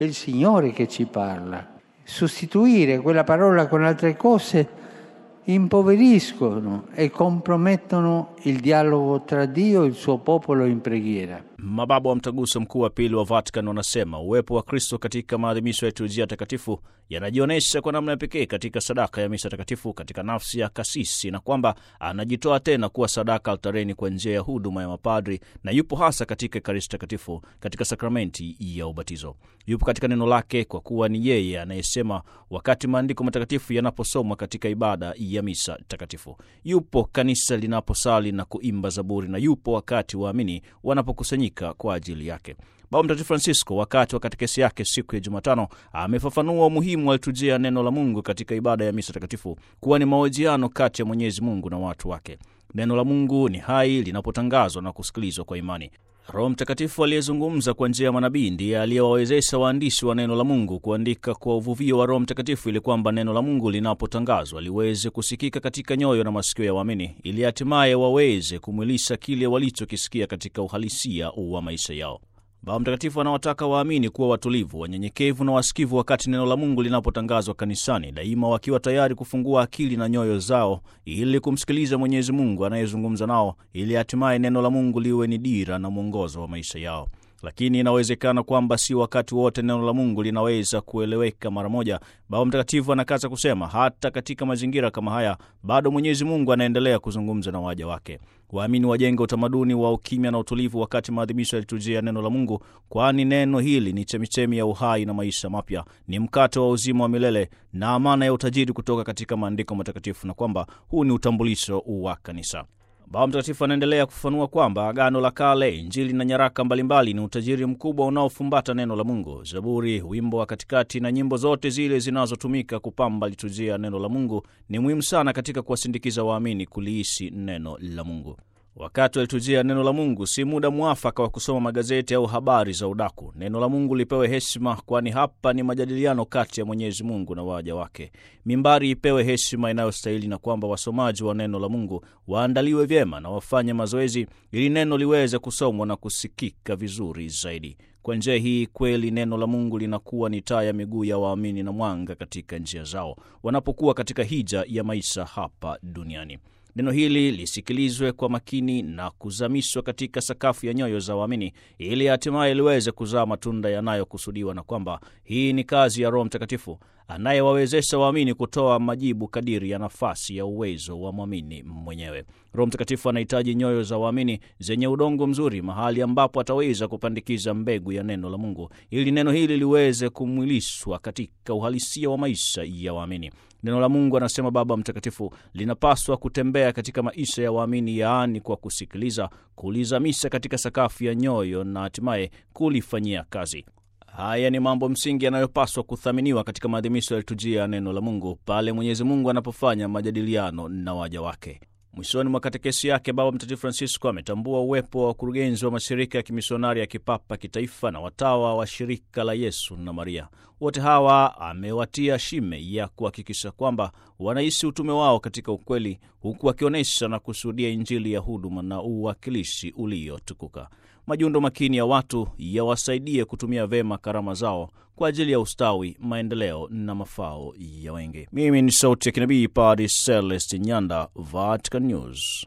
È il Signore che ci parla. Sostituire quella parola con altre cose impoveriscono e compromettono il dialogo tra Dio e il suo popolo in preghiera. Mababa wa Mtaguso Mkuu wa Pili wa Vatican wanasema uwepo wa Kristo katika maadhimisho ya liturujia takatifu yanajionyesha kwa namna ya pekee katika sadaka ya misa takatifu katika nafsi ya kasisi, na kwamba anajitoa tena kuwa sadaka altareni kwa njia ya huduma ya mapadri, na yupo hasa katika Ekaristi takatifu katika sakramenti ya ubatizo. Yupo katika neno lake, kwa kuwa ni yeye anayesema wakati maandiko matakatifu yanaposomwa katika ibada ya misa takatifu. Yupo kanisa linaposali na kuimba zaburi, na yupo wakati waamini wanapokusanyika kwa ajili yake. Baba Mtakatifu Francisco wakati wa katekesi yake siku ya Jumatano amefafanua umuhimu wa liturujia ya neno la Mungu katika ibada ya misa takatifu kuwa ni mahojiano kati ya Mwenyezi Mungu na watu wake. Neno la Mungu ni hai linapotangazwa na kusikilizwa kwa imani. Roho Mtakatifu aliyezungumza kwa njia ya manabii ndiye aliyewawezesha waandishi wa neno la Mungu kuandika kwa uvuvio wa Roho Mtakatifu ili kwamba neno la Mungu linapotangazwa liweze kusikika katika nyoyo na masikio ya waamini, ili hatimaye waweze kumwilisha kile walichokisikia katika uhalisia wa maisha yao. Baba Mtakatifu anawataka waamini kuwa watulivu, wanyenyekevu na wasikivu wakati neno la Mungu linapotangazwa kanisani, daima wakiwa tayari kufungua akili na nyoyo zao ili kumsikiliza Mwenyezi Mungu anayezungumza nao, ili hatimaye neno la Mungu liwe ni dira na mwongozo wa maisha yao. Lakini inawezekana kwamba si wakati wote neno la Mungu linaweza kueleweka mara moja. Baba Mtakatifu anakaza kusema, hata katika mazingira kama haya bado Mwenyezi Mungu anaendelea kuzungumza na waja wake. Waamini wajenge utamaduni wa ukimya na utulivu wakati maadhimisho ya liturujia ya neno la Mungu, kwani neno hili ni chemichemi ya uhai na maisha mapya, ni mkate wa uzima wa milele na amana ya utajiri kutoka katika maandiko matakatifu, na kwamba huu ni utambulisho wa kanisa. Baba Mtakatifu anaendelea kufafanua kwamba Agano la Kale, Injili na nyaraka mbalimbali ni utajiri mkubwa unaofumbata neno la Mungu. Zaburi, wimbo wa katikati na nyimbo zote zile zinazotumika kupamba liturujia ya neno la Mungu ni muhimu sana katika kuwasindikiza waamini kuliishi neno la Mungu. Wakati wa liturujia ya neno la Mungu si muda mwafaka wa kusoma magazeti au habari za udaku. Neno la Mungu lipewe heshima, kwani hapa ni majadiliano kati ya Mwenyezi Mungu na waja wake. Mimbari ipewe heshima inayostahili, na kwamba wasomaji wa neno la Mungu waandaliwe vyema na wafanye mazoezi ili neno liweze kusomwa na kusikika vizuri zaidi. Kwa njia hii kweli neno la Mungu linakuwa ni taa ya miguu ya waamini na mwanga katika njia zao wanapokuwa katika hija ya maisha hapa duniani. Neno hili lisikilizwe kwa makini na kuzamishwa katika sakafu ya nyoyo za waamini ili hatimaye liweze kuzaa matunda yanayokusudiwa, na kwamba hii ni kazi ya Roho Mtakatifu anayewawezesha waamini kutoa majibu kadiri ya nafasi ya uwezo wa mwamini mwenyewe. Roho Mtakatifu anahitaji nyoyo za waamini zenye udongo mzuri, mahali ambapo ataweza kupandikiza mbegu ya neno la Mungu ili neno hili liweze kumwilishwa katika uhalisia wa maisha ya waamini. Neno la Mungu, anasema Baba Mtakatifu, linapaswa kutembea katika maisha ya waamini, yaani kwa kusikiliza, kulizamisha katika sakafu ya nyoyo na hatimaye kulifanyia kazi. Haya ni mambo msingi yanayopaswa kuthaminiwa katika maadhimisho ya liturujia ya neno la Mungu pale Mwenyezi Mungu anapofanya majadiliano na waja wake. Mwishoni mwa katekesi yake, Baba Mtakatifu Francisco ametambua uwepo wa wakurugenzi wa mashirika ya kimisionari ya kipapa, kitaifa na watawa wa shirika la Yesu na Maria. Wote hawa amewatia shime ya kuhakikisha kwamba wanaishi utume wao katika ukweli, huku wakionyesha na kushuhudia Injili ya huduma na uwakilishi uliotukuka. Majundo makini ya watu yawasaidie kutumia vema karama zao kwa ajili ya ustawi, maendeleo na mafao ya wengi. Mimi ni sauti ya kinabii Padre Celeste Nyanda, Vatican News.